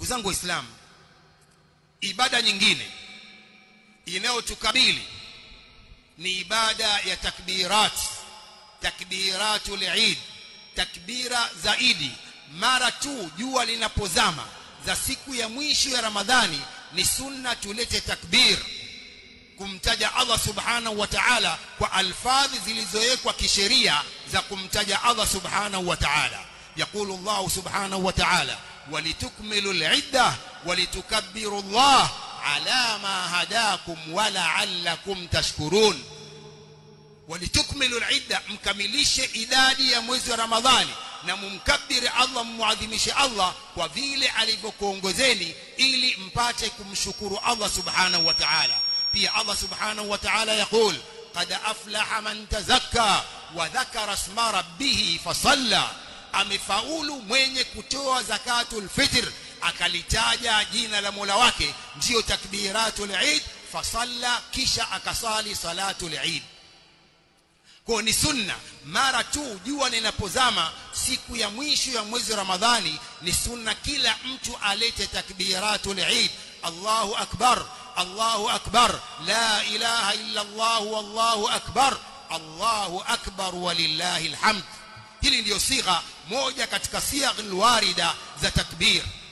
ndugu zangu waislamu ibada nyingine inayotukabili ni ibada ya takbirat takbiratul eid takbira zaidi mara tu jua linapozama za siku ya mwisho ya ramadhani ni sunna tulete takbir kumtaja Allah subhanahu wa ta'ala kwa alfadhi zilizowekwa kisheria za kumtaja Allah subhanahu wa ta'ala يقول الله سبحانه وتعالى ولتكملوا العدة ولتكبروا الله على ما هداكم ولعلكم تشكرون ولتكملوا العدة mkamilishe idadi ya mwezi wa Ramadhani na mumkabiri Allah mmuadhimishe Allah kwa vile alivyokuongozeni ili mpate kumshukuru Allah subhanahu wa ta'ala pia Allah subhanahu wa ta'ala yaqul qad aflaha man tazakka wa dhakara isma rabbih fasalla amefaulu mwenye kutoa zakatul fitr akalitaja jina la Mola wake ndio takbiratul Eid fasalla kisha akasali salatul Eid kwa ni sunna mara tu jua linapozama siku ya mwisho ya mwezi wa Ramadhani ni sunna kila mtu alete takbiratul Eid Allahu akbar Allahu akbar la ilaha illa Allah wallahu akbar Allahu akbar walillahi alhamd hili ndiyo sigha moja katika sigha alwarida za takbir